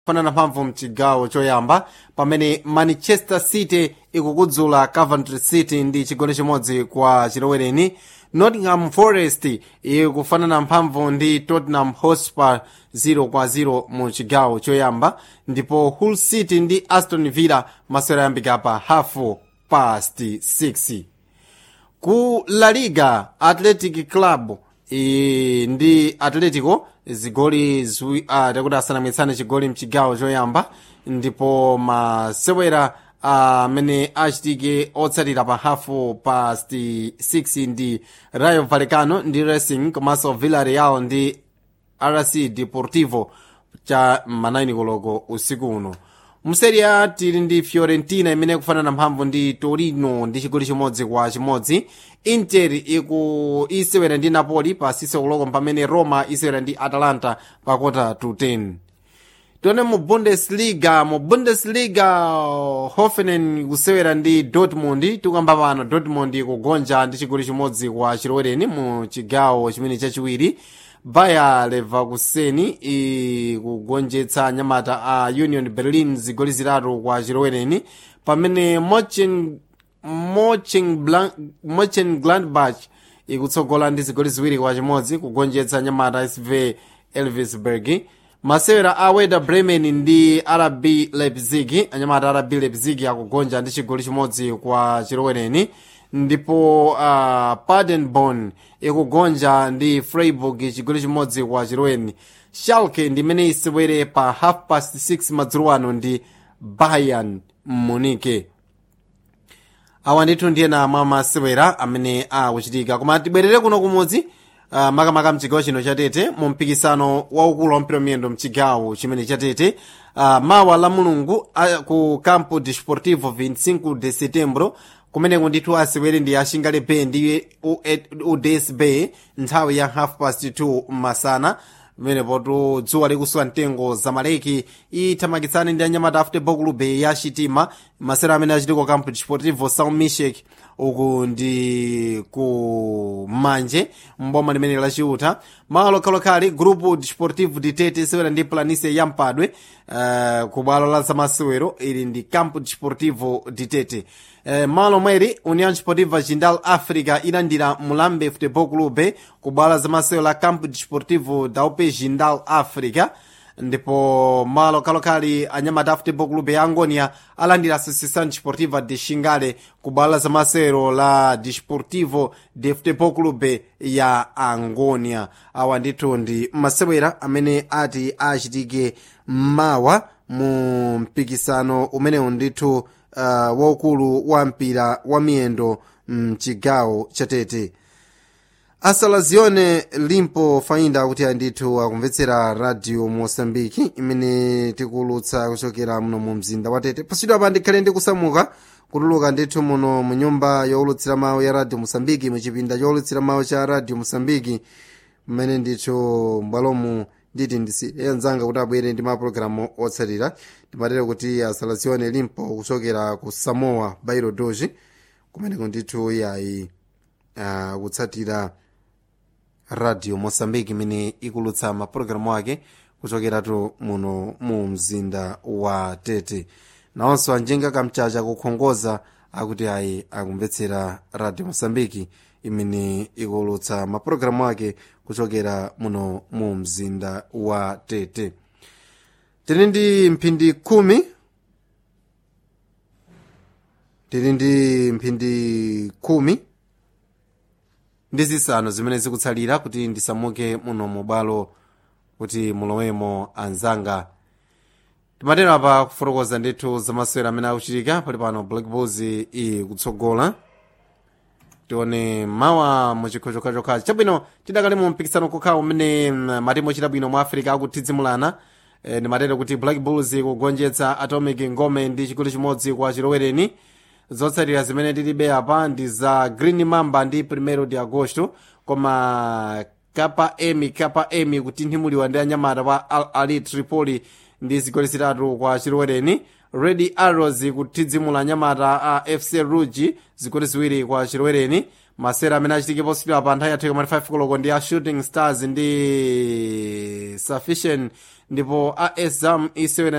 kufanana mphamvu mchigawo choyamba pamene manchester city ikukudzula coventry city ndi chigoli chimodzi kwa chilowereni nottingham forest ikufanana mphamvu ndi tottenham hotspur 0 kwa 0 mu chigawo choyamba ndipo hull city ndi aston villa masewera ayambika pa hafu past 6 ku la liga athletic club e, ndi atletico zigoli zwi uh, takuti asanamwitsane chigoli mchigawo choyamba ndipo masewera amene uh, achitike otsatira pa hafu past 6 ndi rayo vallecano ndi racing komanso villarreal ndi rc deportivo cha manaini koloko usiku uno mserie a tili ndi fiorentina imene ikufanana mphamvu ndi torino ndi chigoli chimodzi kwa chimodzi inter iku isewera ndi napoli pa sise koloko pamene roma isewera ndi atalanta pa kota to 10 tione mu bundesliga mu bundesliga hoffenen kusewera ndi dortmund tikuyamba pano dortmund ikugonja ndi chigoli chimodzi kwa chilowereni mu chigawo chimene chachiwiri bayer leverkusen ikugonjetsa nyamata a union berlin zigoli zitatu kwa chilowereni pamene mochengladbach ikutsogola ndi zigoli ziwiri kwa chimodzi kugonjetsa nyamata sv elvisburg masewera a weda bremen ndi rb leipzig anyamata rb leipzig akugonja ndi chigoli chimodzi kwa chilowereni ndipo uh, padenborn ikugonja ndi freiburg chigoli chimodzi kwa chilowereni schalke ndimene isewere pa half past 6 madzulo ano ndi bayern munike awa ndithu ndiyena mwa masewera amene akuchitika koma tibwerere kuno kumudzi uh, makamaka mchigawo chino chatete mu mpikisano waukulu wa mpira miyendo mchigawo chimene chatete uh, mawa la mulungu uh, ku campo desportivo 25 de setembro kumeneko ndithu asewere ndi ashingale bay ndi uds bay nthawi ya half past 2 masana pamenepo dzuwa likusuwa mtengo zamaleki ithamangitsane ndi anyamata a futebol club ya chitima masewera amene achitika campo desportivo são michek uku ndi ku manje mboma limene lachiuta malo lokhalokhali grupo desportivo ditete isewera ndi planise ya mpadwe uh, ku bwalo la zamasewero ili ndi campo desportivo ditete uh, malo mweri união desportiva jindal africa ilandira mulambe futebol clube ku bwalo la zamasewero la campo desportivo da upe jindal africa ndipo malo kalokali anyamata a futebol clube ya angonia alandira associação desportiva de xingale ku bwalo la zamasewero la desportivo de futebol clube ya angonia awa ndithu ndi masewera amene ati achitike mawa mu mpikisano umenewu ndithu uh, waukulu wa mpira wa miyendo mchigawo chatete asalazione limpo fainda kuti andithu akumvetsera radio mosambiki imene tikulutsa kuchokera muno mu mzinda wa tete pasidwa apa ndikhale ndikusamuka kutuluka ndithu muno mu nyumba yowulutsira mawu ya radio mosambiki muchipinda chowulutsira mawu cha radio mosambiki mmene ndithu mbwalomu nditi ndisiye anzanga kuti abwere ndi mapulogalamu otsatira ndimatero kuti asalazione limpo kuchokera ku samoa bairo doji kumeneko ndithu yayi uh, kutsatira radio mosambiki imene ikulutsa mapulogalamu ake kuchokeratu muno mu mzinda wa tete nawonso anjenga kamchacha kukhongoza akuti ayi akumvetsera radio mosambiki imene ikulutsa mapulogalamu ake kuchokera muno mu mzinda wa tete tili ndi mphindi khumi tili ndi mphindi khumi ndi zisanu zimene zikutsalira kuti ndisamuke muno mubwalo kuti mulowemo anzanga timatero apa kufotokoza ndithu zamasewera amene akuchitika pali pano black bulls ikutsogola tione mawa muchikho chokhachokhachi chabwino tidakali mu mpikisano kokha umene matimu ochita bwino mu africa akutizimulana e, ndimatero kuti black bulls ikugonjetsa atomic ngome ndi chigoli chimodzi kwa chilowereni zotsatira zimene tilibe apa ndi za green mamba ndi primero de agosto koma kapa emi kapa emi kutinthimuliwa ndi anyamata wa al ali tripoli ndi zigoli zitatu kwa chilowereni red arrows kutizimula anyamata a fc rugi zigoli ziwiri kwa chilowereni masera amene achitike positidwa pa nthawi yathu koma 5 koloko ndi a shooting stars ndi sufficient ndipo a exam isewera